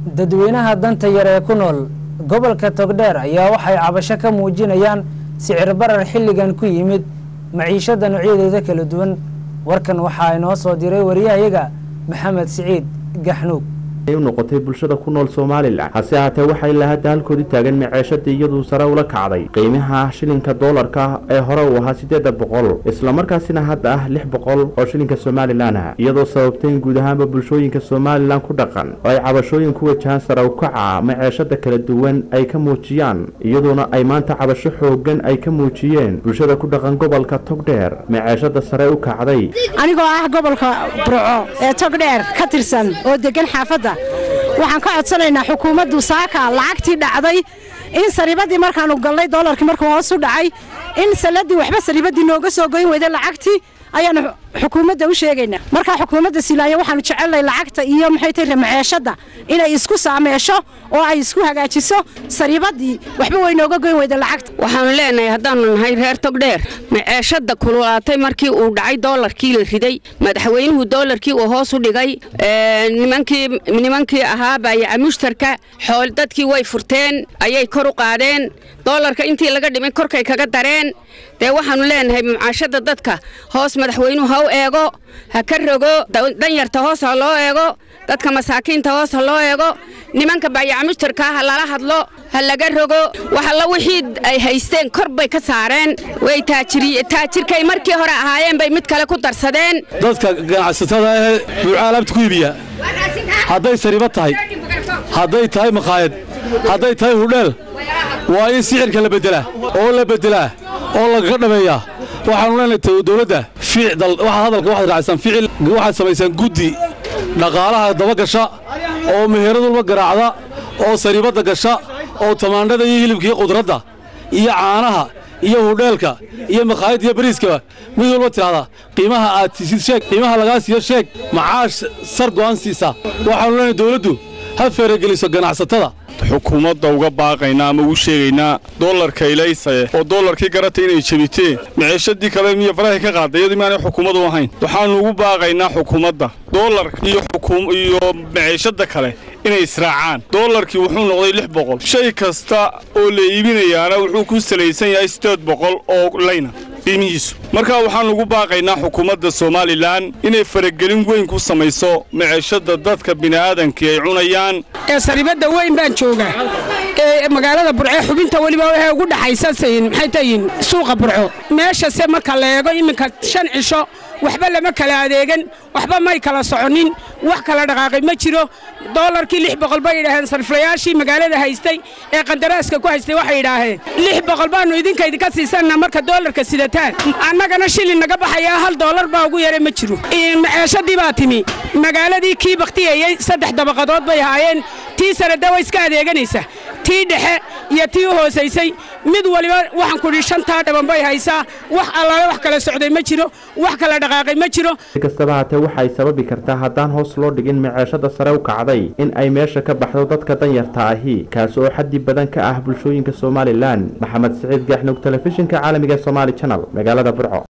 dadweynaha danta yar ee ku nool gobolka togdheer ayaa waxay cabasho ka muujinayaan sicir barar xilligan ku yimid maciishada noocyadeeda kala duwan warkan waxaa inoo soo diray wariyahayaga maxamed siciid gaxnuug u noqotay bulshada ku nool somalilan hase ahaatee waxay ilaa hadda halkoodii taagan maceeshadii iyaduu sare ula kacday qiimaha shilinka doolarka ee hore uu ahaa siddeeda boqol islamarkaasina hadda ah lix boqol oo shilinka somalilan ah iyadoo sababtay in guud ahaanba bulshooyinka somalilan ku dhaqan oo ay cabashooyin ku wajahaan sare ukaca maceeshada kala duwan ay ka muujiyaan iyadoona ay maanta cabasho xoogan ay ka muujiyeen bulshada ku dhaqan gobolka togdheer maceeshada sare u kacday anigoo ah gobolka burco ee togdheer ka tirsan oo degan xaafadda waxaan ka codsanaynaa xukuumaddu saaka lacagtii dhacday in sariibadii markaanu galnay doolarkii markuu hoos u dhacay in saladii waxba sariibadii nooga soo goyn weyda lacagtii ayaanu xukuumadda u sheegaynaa markaa xukuumadda silaanya waxaanu jecelnay lacagta iyo maxay tahay maceeshadda inay isku saameesho oo ay isku hagaajiso sariibadii waxba way nooga goyn weyda lacagta waxaanu leenahay haddaanu nahay reer togdheer maceeshadda kululaatay markii uu dhacay doolarkii la riday madaxweynuhu doolarkii uu hoos u dhigay nimankii ahaa baayaca mushtarka xool dadkii way furteen ayay kor u qaadeen doolarka intii laga dhimay korkay kaga dareen dee waxaannu leenahay mucaashadda dadka hoos madaxweynuhu ha u eego ha ka rogo danyarta hoos ha loo eego dadka masaakiinta hoos ha loo eego nimanka baayaca mushtarkaa ha lala hadlo ha laga rogo waxalla wixii ay haysteen kor bay ka saareen way taajirkay markii hore ahaayeen bay mid kale ku darsadeen dadka ganacsatada ee buuca alaabta ku iibiya hadday sariiba tahay hadday tahay makhaayad hadday tahay hudheel waa in sixirka la beddelaa oo la beddelaa oo lagaga dhameeyaa waxaanu leenahay dowladda waxaad hadalka waxaad raacisaan ficil waxaad samaysaan guddi dhaqaalaha daba gasha oo meheradulba garaacda oo sariibadda gasha oo tamaandhada iyo hilibka iyo qudradda iyo caanaha iyo hudheelka iyo makhaayadda iyo bariiskaba mid walba tidhahda qiimaha aad tiisid sheeg qiimaha lagaa siiyo sheeg macaash sar go'aan siisa waxaanu leenahay dowladdu ha feerageliso ganacsatada xukuumadda uga baaqaynaa ama ugu sheegaynaa doolarka ilaysaye oo doolarkii garatay inay jebiteen maceeshadii kale miyo farahay ka qaaday iyadu maanay xukuumad u ahayn waxaannu ugu baaqaynaa xukuumadda doolarka iyo iyo maceeshadda kale inay israacaan doolarkii wuxuu noqday lix boqol shay kasta oo la iibinayaana wuxuu ku salaysan yahay siddeed boqol oo layna qiimihiisu markaa waxaannu ugu baaqaynaa xukuumadda somalilan inay faragelin weyn ku samayso maceeshadda dadka bini'aadankii ay cunayaan ee sariibadda weyn baan joogaa ee magaalada burco xubinta weliba waxay ugu dhaxaysasayin maxay tahiin suuqa burco meeshase marka la eego iminka shan cisho waxba lama kala adeegan waxba may kala soconin wax kala dhaqaaqay ma jiro doolarkii lix boqol bay yidhaaheen sariflayaashii magaalada haystay ee qandaraaska ku haystay waxay yidhaaheen lix boqol baannu idinka idinka siisanna marka doolarka sidataan annagana shilin naga baxayaa hal doolar baa ugu yaray ma jiro maceeshadii baa timi magaaladii kii baktiyayey saddex dabaqadood bay ahaayeen tii sanada way iska adeeganaysa tii dhexe iyo tii u hoosaysay mid waliba waxaan kudhi shantaa dhaban bay haysaa wax allaale wax kala socday ma jiro wax kala dhaqaaqay ma jiro si kastaba haatee waxay sababi kartaa haddaan hoos loo dhigin maceeshada sare u kacday in ay meesha ka baxdo dadka danyarta ahi kaasi oo xaddi badan ka ah bulshooyinka somalilan maxamed siciid gaxnug telefishinka caalamiga somaali janal magaalada burco